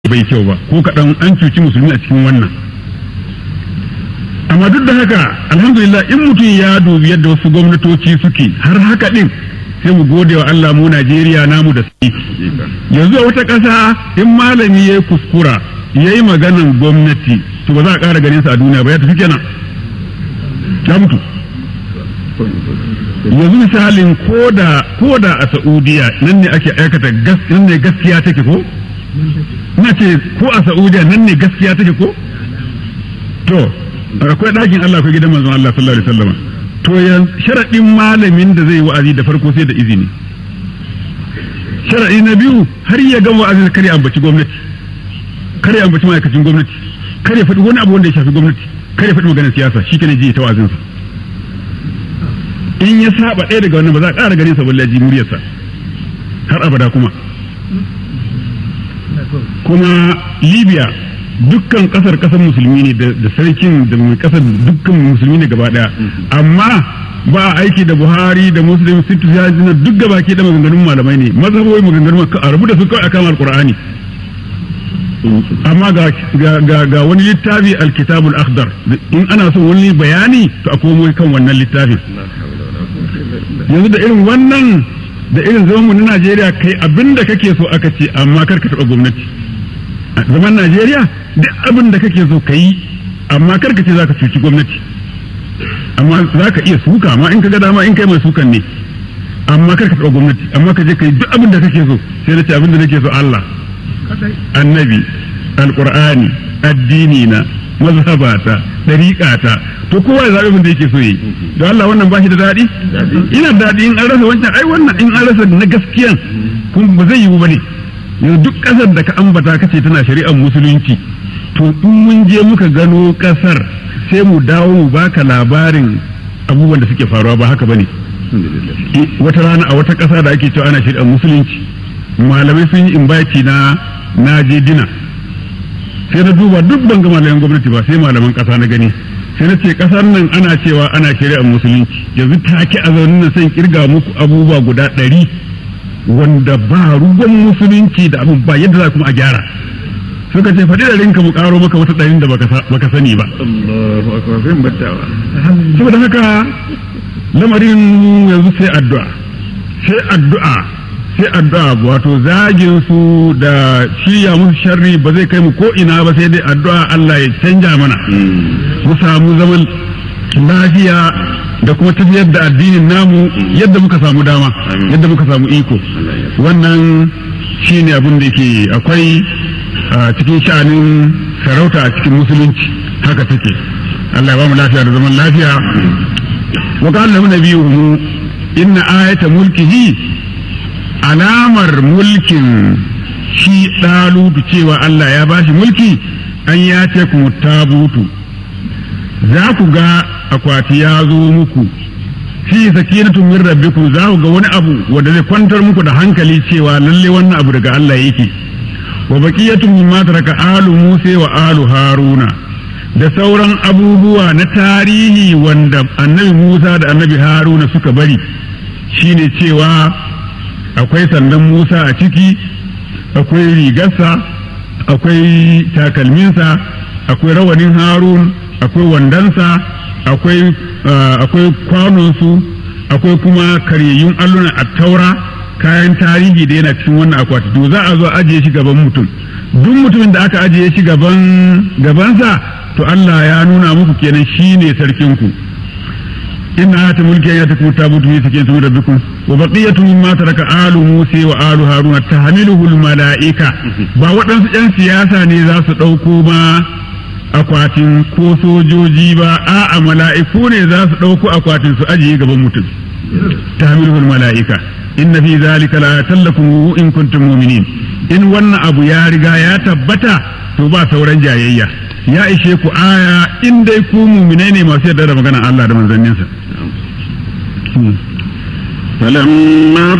bai kyau ba ko kaɗan an cuci musulmi a cikin wannan amma duk da haka alhamdulillah in mutum ya dubi yadda wasu gwamnatoci suke har haka ɗin sai mu gode wa Allah mu Najeriya namu da sai yanzu a wata ƙasa in malami ya yi kuskura ya yi maganan gwamnati to ba za a ƙara ganin sa a duniya ba ya tafi kenan ya mutu yanzu misalin koda koda a Saudiya nan ne ake aikata nan ne gaskiya take ko ina ce ko a Saudiya nan ne gaskiya take ko to akwai ɗakin Allah akwai gidan manzon Allah sallallahu alaihi wasallam to yan sharadin malamin da zai wa'azi da farko sai da izini sharadi na biyu har ya gama wa'azin kare ambaci gwamnati kare ambaci ma'aikacin gwamnati kare faɗi wani abu wanda ya shafi gwamnati kare faɗi maganar siyasa shi kana ji ta wa'azinsa in ya saba ɗaya daga wannan ba za a ƙara ganin sa balle ji muryarsa har abada kuma kuma libya dukkan kasar kasar musulmi ne da sarkin da mai kasar dukkan musulmi ne gaba daya amma ba a aiki da buhari da muslim sittu ya jina duk gaba ke da maganganun malamai ne mazhaboyi maganganun a rubuta su kawai akan alqur'ani amma ga ga wani littafi alkitabul akhdar in ana son wani bayani to a komo kan wannan littafin yanzu da irin wannan da irin zaman mu na Najeriya kai abinda kake so aka ce amma kar ka taba gwamnati zaman Najeriya duk abin da kake so ka yi amma kar ka ce za ka cuci gwamnati amma za ka iya suka amma in ka ga dama in kai mai sukan ne amma kar ka taɓa gwamnati amma ka je ka yi duk abin da kake so sai na ce abin da nake so Allah annabi alqur'ani addini na mazhabata dariƙata to kowa ya zaɓi abin da yake so yi don Allah wannan ba shi da daɗi ina daɗi in an rasa wancan ai wannan in an rasa na gaskiyan kuma ba zai yiwu ba ne yanzu duk ƙasar da ka ambata kace tana shari'ar musulunci to in mun je muka gano ƙasar sai mu dawo mu baka labarin abubuwan da suke faruwa ba haka bane wata rana a wata ƙasa da ake cewa ana shari'ar musulunci malamai sun yi imbaci na na je dina sai na duba duk ban ga malaman gwamnati ba sai malaman ƙasa na gani sai na ce ƙasar nan ana cewa ana shari'ar musulunci yanzu take a zaune na san kirga muku abubuwa guda ɗari wanda ba ruwan musulunci da abin ba yadda za kuma a gyara suka ce faɗi da rinka mu ƙaro maka wata ɗarin da baka sani ba saboda haka lamarin yanzu sai addu'a sai addu'a sai addu'a wato zagin su da shirya musu sharri ba zai kai mu ko ina ba sai dai addu'a Allah ya canja mana mu samu zaman lafiya da kuma tafiyar da addinin namu yadda muka samu dama yadda muka samu iko wannan shi ne abin da ke akwai cikin sha'anin sarauta a cikin musulunci haka take Allah ya ba mu lafiya da zaman lafiya wa qala lahu nabiyuhu inna ayata mulkihi alamar mulkin shi dalutu cewa Allah ya bashi mulki an ya ce ku tabutu za ku ga akwati ya zo muku fi sakinatun min rabbikum za ku ga wani abu wanda zai kwantar muku da hankali cewa lalle wannan abu daga Allah yake wa baqiyatun mimma taraka alu Musa wa alu Haruna da sauran abubuwa na tarihi wanda annabi Musa da annabi Haruna suka bari shine cewa akwai sandan Musa a ciki akwai rigarsa akwai takalminsa akwai rawanin Harun akwai wandansa akwai akwai kwanonsu akwai kuma karyayyun alluna a taura kayan tarihi da yana cikin wannan akwati to za a zo ajiye shi gaban mutum duk mutumin da aka ajiye shi gaban gabansa to Allah ya nuna muku kenan shine sarkin ku inna ata mulki ya ta kuta mutu ne sake su rabbikum wa baqiyatu mimma taraka alu musa wa alu haruna tahmiluhu al malaika ba waɗansu yan siyasa ne za su ɗauko ma akwatin ko sojoji ba a'a mala'iku ne za su ɗauko akwatin su ajiye gaban mutum ta hamilul mala'ika inna fi zalika la tallakum in kuntum mu'minin in wannan abu ya riga ya tabbata to ba sauran jayayya ya ishe ku aya in dai ku mu'minai ne masu yarda da magana Allah da manzanninsa فلما